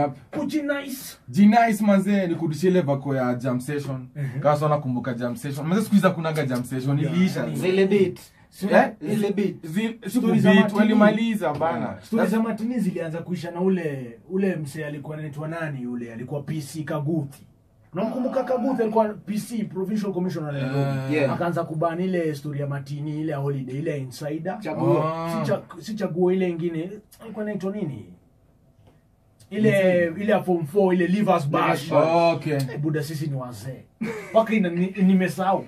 Yep. kujinice G-Nice manze nikurudishie ile vako ya jam session. Kama sana nakumbuka jam session. Manze siku hizi kunaga jam session iliisha. zile beat Eh? zile beat Zi- siku Stories za beat Martini. walimaliza bana. stori za matini zilianza kuisha na ule ule msee alikuwa anaitwa nani yule alikuwa pc kaguthi unamkumbuka kaguthi alikuwa pc provincial commissioner wa Nairobi. Yeah. akaanza kubani ile story ya matini ile ya holiday ile ya insider Chaguo. Ah. si cha- si chaguo ile ingine alikuwa inaitwa nini ile ile ya form 4 ile livers bash Okay. Eh, buda sisi ni wazee mpaka ina- ni- nimesahau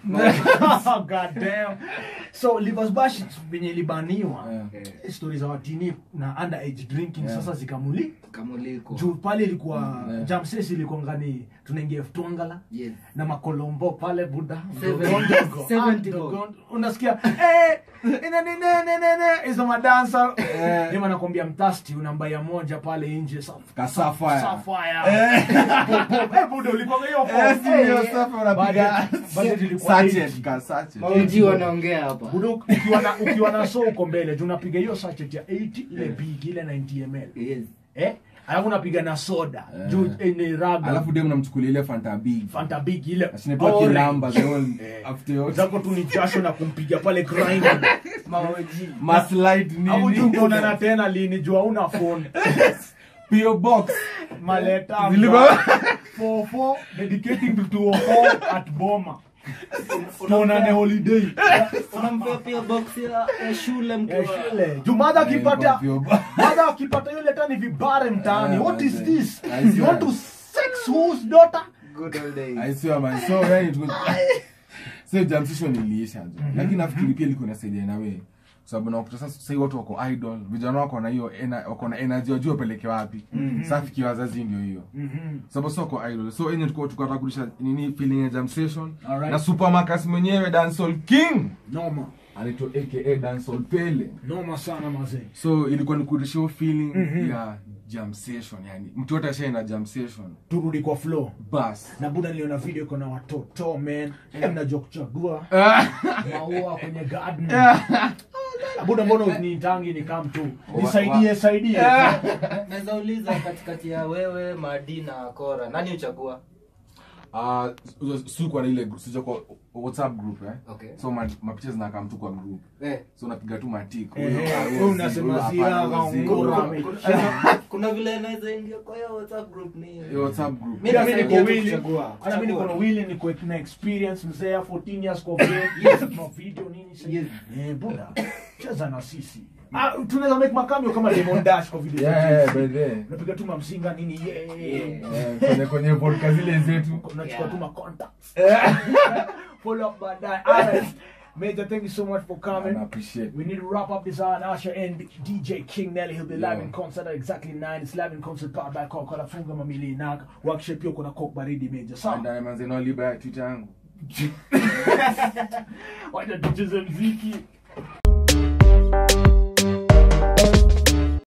God damn. so livers bash venye ilibaniwa Yeah. stori za watini na underage drinking Yeah. sasa zikamuli kamuliko juu pale ilikuwa Yeah. jamses ilikuwa ngani tunaingia ftwangala yes na makolombo pale buda Seven- Dogo, seventy ah, bob. dogo. unasikia eh, ina nini, nini, nini, hizo madansa Eh. Dem anakwambia mtasti unambaya moja pale nje saf- Kasafire. Sapphire. Pop, pop. Eh, buda ulikuwa hiyo form. Eh, si hiyo Eh, safi unapiga. budget- budget ilikuwa Sachet, 80. ka sachet. mauji wanaongea hapa Buda, ukiwa na ukiwa na so uko mbele juu unapiga hiyo sachet ya 80 ile big ile 90 ml yes eh alafu unapiga na soda juu eh, ni raga Alafu dem namchukulia ile Fanta big. fanta big ile Ashinatoa orange. kilamba the whole Eh. after yote. zako tu ni jasho na kumpiga pale grind mauji Maslide hapo juu nini? utaonana tena lini juu hauna phone PO box. maleta Zilikuwa- 44 dedicating to 204 at boma tuonane holiday unampea pia box ya ya shule ya mkiwa shule juu madha akipata Ilikuwa PO box. madha akipata yule tani vibare mtaani Yeah, what is man. this I see you want that. to sex whose daughter good old days I swear man. So yani tuko so jam session iliisha jo. Lakini nafikiri pia liko nasaidia na wewe. Kwa sababu nakuta sasa sasa hivi watu wako idol, vijana wako na hiyo ena- wako na energy wajue wapeleke wapi. Sasa fikia wazazi ndio hiyo. Sababu sio wako idol. So yenye tuko tukataka kurudisha nini feeling ya jam session. Alright. Na Supermarcus mwenyewe Dancehall King. noma Anaitwa aka Dancehall Pele. noma sana mazee So ilikuwa ni kurudisha hiyo feeling ya jam session yani. Mtu yote ashaenda jam session. turudi kwa flow Bas. na buda niliona video iko na watoto man Eh, mnajua kuchagua maua kwenye garden Ah, buda mbona ni tangi ni kam tu nisaidie saidie naweza uliza katikati ya wewe madi na kora nani uchagua Ah, si kwa ile group, sija kwa WhatsApp group eh. Okay. So ma, mapicha zinakaa mtu kwa group. eh So unapiga tu matiko. Eh, Huyo eh, ah, wewe huyo unasema si, si huyo hapana, hawa huyo si. ngora Huyo- ame- kuna, kuna vile naweza ingia kwa hiyo whatsapp group ni hiyo WhatsApp group. Mimi Pia mi nasaidia niko tu willing kuchagua. hata mi niko na Chagua. willing niko na experience mzee 14 years kwa vile no video nini sasa Yes. eh buda cheza na sisi ah tunaweza make makamio kama Lemon Dash kwa video Yeah, zetu. yeah, by the way. unapiga tu mamsinga nini yeah. Eh, kwenye kwenye vodka zile zetu. unachukua Yeah. tu ma contacts follow up baadaye alright Major, thank you so much for coming. I appreciate. We need to wrap up this hour. Now, Usher and DJ King Nelly. He'll be live Yeah. in concert at exactly 9. It's live in concert powered by Coca-Cola. Funga mamili na workshop pia kuna Coke baridi Major. Sawa? Anda manze no liba ya Twitter yangu. Wacha tucheze mziki.